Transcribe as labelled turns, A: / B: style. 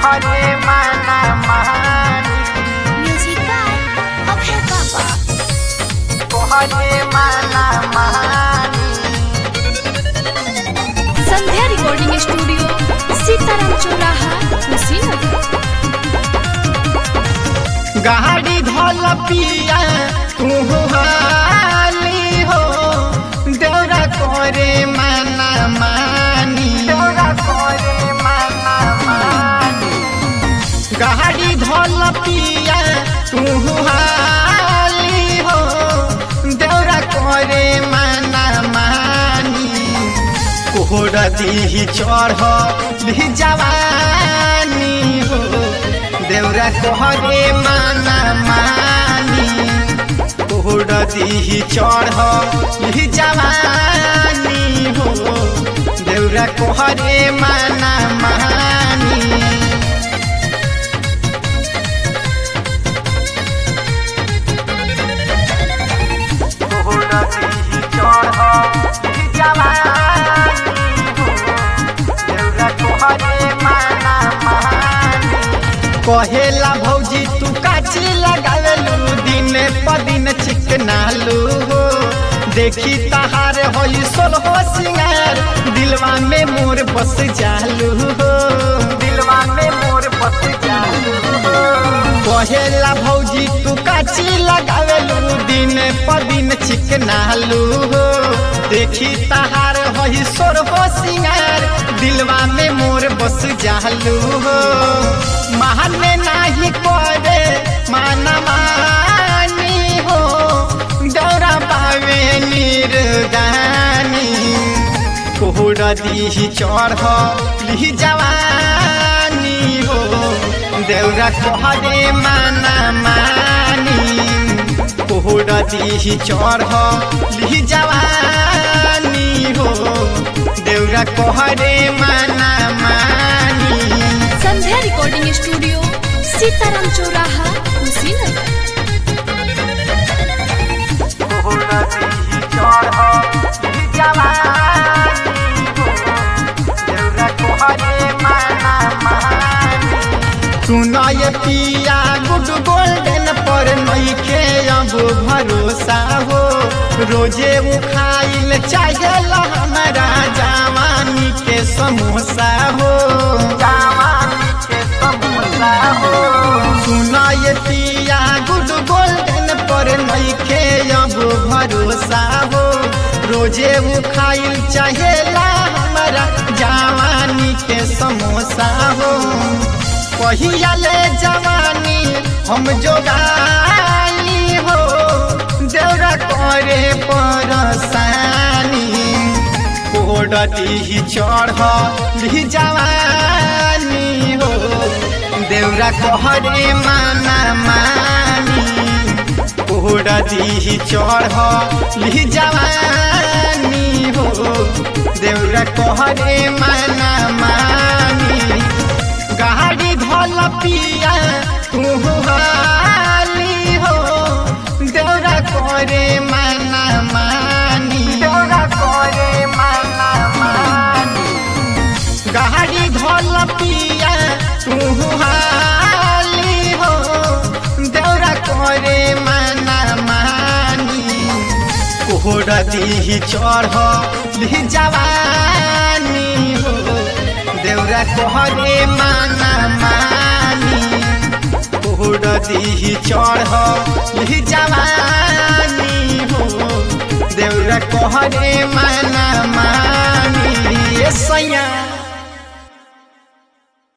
A: तोहरे माना मानी
B: म्यूजिक बाय अभय बाबा
A: तोहरे माना मानी
B: संध्या रिकॉर्डिंग स्टूडियो सीताराम चौराहा कुशीनगर
A: गाड़ी धोल पिया तू हाली हो दौरा करे माना मानी दौरा करे माना मानी गाड़ी धोल पिया तू हाली हो दौरा करे माना मानी कोहर दी चढ़ ली जवानी हो देवरा कोहरे माना मानी कोहर दी चढ़ ली जवानी हो देवरा कोहरे माना मानी कहेला भौजी तू काची लगावेलू दिन प दिन चिकनालू हो देखी तहार होई सोलहो सिंगार दिलवा में मोर बस जालू हो दिलवा में मोर बस जालू हो कहेला भौजी तू काची लगावेलू दिन प दिन चिकनालू हो देखी तहार होई सोरहो सिंगार दिलवा में मोर बस जालू हो माने नाही करे माना मानी हो दौरा पावे निर्दानी कोहर दी चढ़ ली जवानी हो देवरा कहरे माना मानी कोहर दी चढ़ ली जवानी हो देवरा कहरे माना मानी
B: संध्या रिकॉर्डिंग स्टूडियो सीताराम चौराहा कुशीनगर
A: सुना ये पिया गुड गोल्डन पर नइखे अब भरोसा हो रोजे उखाइल चाहेला हमारा जवानी के समोसा हो जवानी के समोसा हो सुना ये पिया गुड गोल्डन पर नइखे अब भरोसा हो रोजे उखाइल चाहेला हमारा जवानी के समोसा हो कहिया ले जवानी हम जोगाई हो देवरा करे परसानी कोडती चढ़ ली जवानी हो देवरा कहरे माना मानी कोडती चढ़ ली जवानी हो देवरा कहरे माना मानी गाड़ी धोल पिया तू हाली हो देवरा करे माना मानी देवरा करे माना मानी गाड़ी धोल पिया तू हाली हो देवरा करे माना मानी कोहर दी चढ़ ली जवानी हो देवरा कहरे माना मानी कोहर दी चढ़ ली जवानी हो देवरा कहरे माना